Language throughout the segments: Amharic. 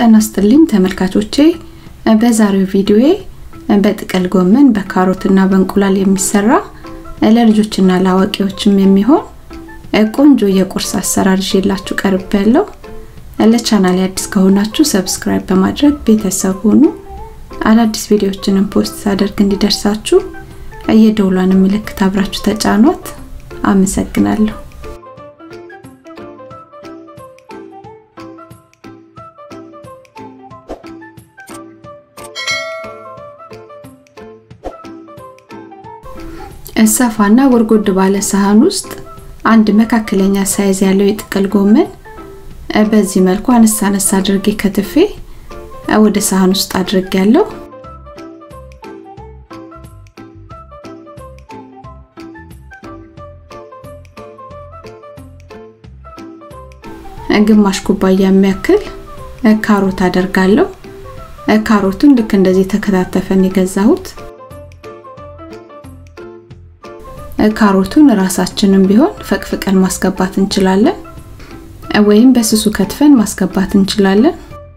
ጤና ይስጥልኝ ተመልካቾቼ በዛሬው ቪዲዮዬ በጥቅል ጎመን በካሮትና በእንቁላል የሚሰራ ለልጆችና ለአዋቂዎችም የሚሆን ቆንጆ የቁርስ አሰራር ይዤላችሁ ቀርብ ያለው ለቻናል አዲስ ከሆናችሁ ሰብስክራይብ በማድረግ ቤተሰብ ሁኑ አዳዲስ ቪዲዮዎችንም ፖስት ሳደርግ እንዲደርሳችሁ የደውሏን ምልክት አብራችሁ ተጫኗት አመሰግናለሁ ሰፋና ጎድጎድ ባለ ሳህን ውስጥ አንድ መካከለኛ ሳይዝ ያለው የጥቅል ጎመን በዚህ መልኩ አነሳ አነሳ አድርጌ ከትፌ ወደ ሳህን ውስጥ አድርጌ ያለው ግማሽ ኩባያ የሚያክል ካሮት አደርጋለሁ። ካሮቱን ልክ እንደዚህ ተከታተፈን የገዛሁት ካሮቱን ራሳችንም ቢሆን ፈቅፍቀን ማስገባት እንችላለን፣ ወይም በስሱ ከትፈን ማስገባት እንችላለን።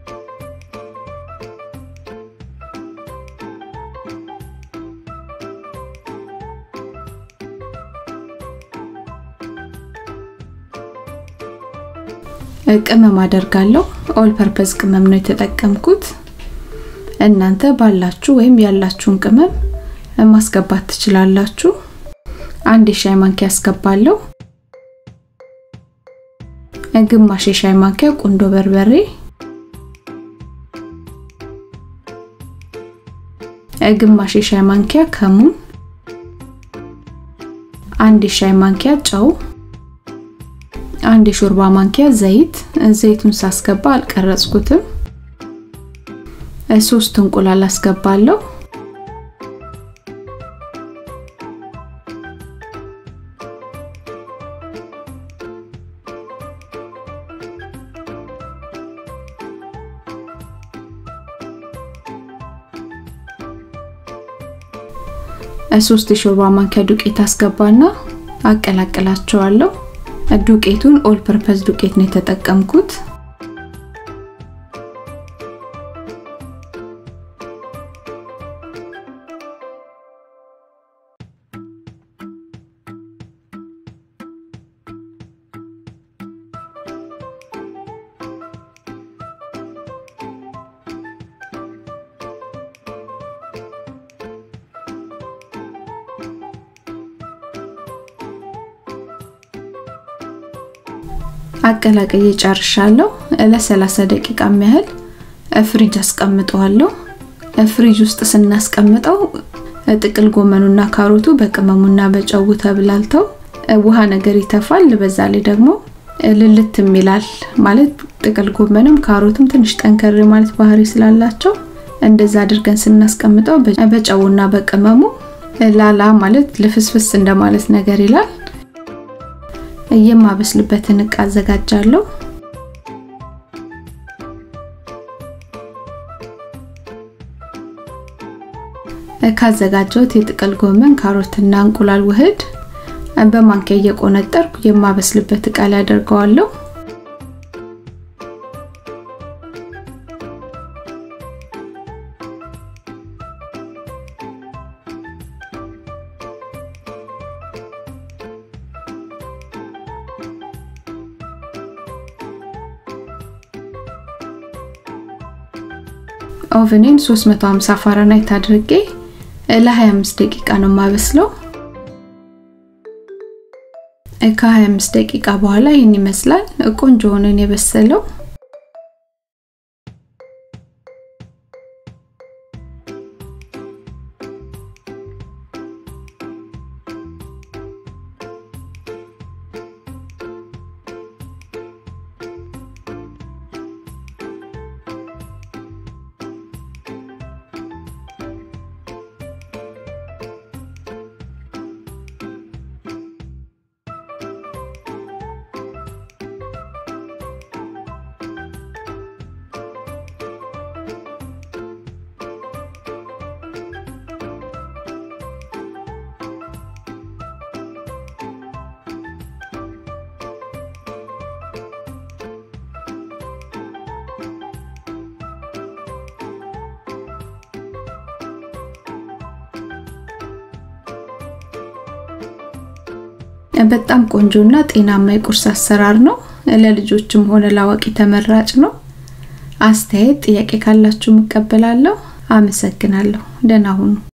ቅመም አደርጋለሁ። ኦል ፐርፐዝ ቅመም ነው የተጠቀምኩት። እናንተ ባላችሁ ወይም ያላችሁን ቅመም ማስገባት ትችላላችሁ። አንድ የሻይ ማንኪያ አስገባለሁ። ግማሽ የሻይ ማንኪያ ቁንዶ በርበሬ፣ ግማሽ የሻይ ማንኪያ ከሙን፣ አንድ የሻይ ማንኪያ ጨው፣ አንድ የሾርባ ማንኪያ ዘይት። ዘይቱን ሳስገባ አልቀረጽኩትም። ሶስት እንቁላል አስገባለሁ። ሶስት የሾርባ ማንኪያ ዱቄት አስገባና አቀላቅላቸዋለሁ። ዱቄቱን ኦል ፐርፐዝ ዱቄት ነው የተጠቀምኩት። አቀላቅዬ ጨርሻለሁ። ለ30 ደቂቃ ያህል ፍሪጅ አስቀምጠዋለሁ። ፍሪጅ ውስጥ ስናስቀምጠው ጥቅል ጎመኑና ካሮቱ በቅመሙና በጨው ተብላልተው ውሃ ነገር ይተፋል። በዛ ላይ ደግሞ ልልትም ይላል ማለት ጥቅል ጎመንም ካሮትም ትንሽ ጠንከር ማለት ባህሪ ስላላቸው እንደዛ አድርገን ስናስቀምጠው በጨውና በቅመሙ ላላ ማለት ልፍስፍስ እንደማለት ነገር ይላል። የማበስልበትን እቃ አዘጋጃለሁ። ካዘጋጀሁት የጥቅል ጎመን ካሮትና እንቁላል ውህድ በማንኪያ እየቆነጠርኩ የማበስልበት እቃ ላይ አደርገዋለሁ። ኦቨኔን 350 ፋራናይት አድርጌ ለ25 ደቂቃ ነው የማበስለው። ከ25 ደቂቃ በኋላ ይህን ይመስላል። ቆንጆ ሆኖን የበሰለው በጣም ቆንጆና ጤናማ የቁርስ አሰራር ነው። ለልጆችም ሆነ ለአዋቂ ተመራጭ ነው። አስተያየት፣ ጥያቄ ካላችሁ እቀበላለሁ። አመሰግናለሁ። ደህና ሁኑ።